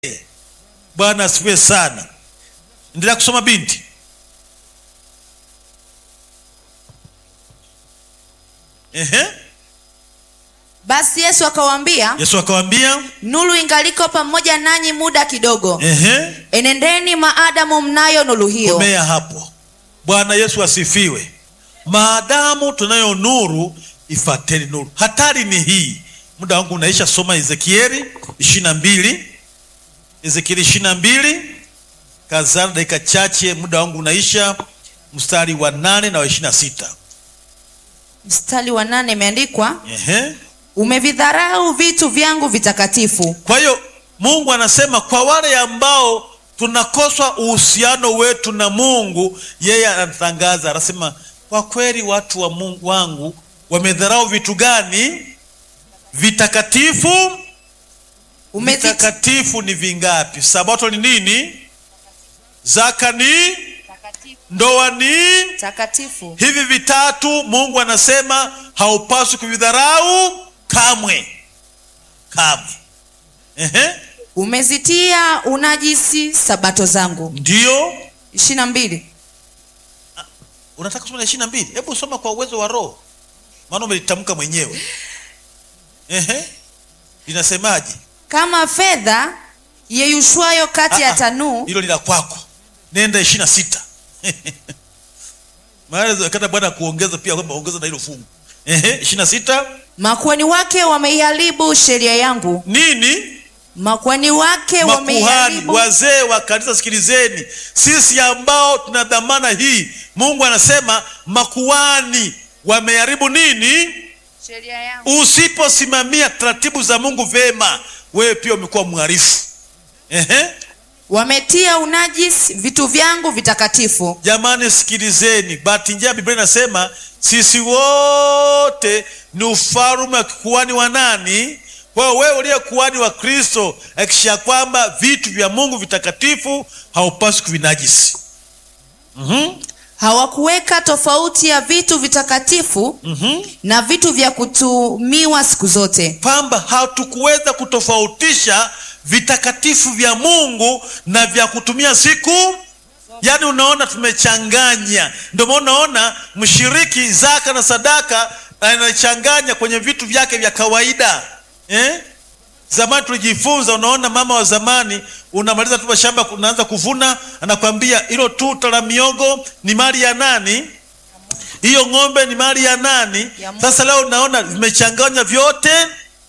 Bwana asifiwe sana. Endelea kusoma binti. Ehe. Basi Yesu akawaambia, Yesu akawaambia, nuru ingaliko pamoja nanyi muda kidogo, ehe, enendeni maadamu mnayo nuru hiyo. komea hapo. Bwana Yesu asifiwe. Maadamu tunayo nuru, ifateni nuru. Hatari ni hii. Muda wangu unaisha, soma Ezekieli ishirini na mbili Ezekieli ishirini na mbili kazana dakika chache, muda wangu unaisha, mstari wa nane na wa ishirini na sita Mstari wa nane imeandikwa, Ehe. umevidharau vitu vyangu vitakatifu. Kwa hiyo Mungu anasema kwa wale ambao tunakoswa uhusiano wetu na Mungu, yeye anatangaza, anasema kwa kweli watu wa Mungu wangu wamedharau vitu gani? Vitakatifu. Umezit- Vitakatifu ni vingapi? Sabato ni nini? Zaka ni, ndoa ni takatifu hivi vitatu. Mungu anasema haupaswi kuvidharau kamwe, kamwe. Ehe. umezitia unajisi sabato zangu. Ndiyo, ishirini na mbili unataka kusoma na ishirini na mbili? Hebu soma kwa uwezo wa Roho, maana umelitamka mwenyewe. Ehe, linasemaje? kama fedha yeyushwayo kati Ah, ya ah, tanuu Hilo ni la kwako, nenda ishirini na sita. Maana kata Bwana kuongeza pia kwamba ongeza na hilo fungu. Ehe, ishirini na sita makuhani wake wameiharibu sheria yangu. nini? Makuhani wake Makuhani, wameiharibu wazee wa kanisa, sikilizeni, sisi ambao tuna dhamana hii, Mungu anasema makuhani wameharibu nini? sheria yangu. Usiposimamia taratibu za Mungu vema, wewe pia umekuwa mharifu. Ehe, Wametia unajisi vitu vyangu vitakatifu. jamani, sikilizeni. Bahati njema, Biblia inasema sisi wote ni ufalme wa kikuhani wa nani? Kwa hiyo wewe uliye kuhani wa Kristo, hakikisha kwamba vitu vya Mungu vitakatifu haupaswi kuvinajisi. Mhm, Hawakuweka tofauti ya vitu vitakatifu mhm. na vitu vya kutumiwa siku zote. kwamba hatukuweza kutofautisha vitakatifu vya Mungu na vya kutumia siku. Yaani unaona tumechanganya, ndio maana unaona mshiriki zaka na sadaka anachanganya kwenye vitu vyake vya kawaida eh? Zamani tulijifunza, unaona mama wa zamani, unamaliza tu shamba, unaanza kuvuna, anakwambia hilo tuta la miogo ni mali ya nani? Hiyo ng'ombe ni mali ya nani? Ya Mungu. Sasa leo unaona vimechanganya vyote.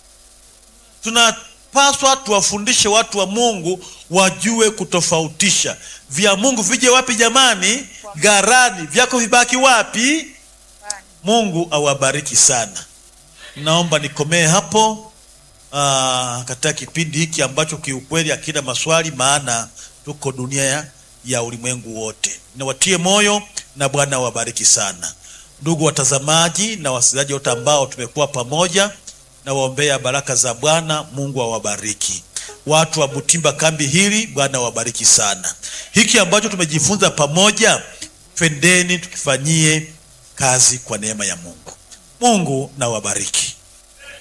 Tunapaswa tuwafundishe watu wa Mungu wajue kutofautisha vya Mungu vije wapi jamani? Gharani. Vyako vibaki wapi? Mungu awabariki sana. Naomba nikomee hapo ah, katika kipindi hiki ambacho kiukweli hakina maswali, maana tuko dunia ya, ya ulimwengu wote. Niwatie moyo na Bwana awabariki sana, ndugu watazamaji na wasikilizaji wote ambao tumekuwa pamoja, na waombea baraka za Bwana. Mungu awabariki watu wa Butimba kambi hili, Bwana awabariki sana. Hiki ambacho tumejifunza pamoja, twendeni tukifanyie kazi kwa neema ya Mungu. Mungu na wabariki.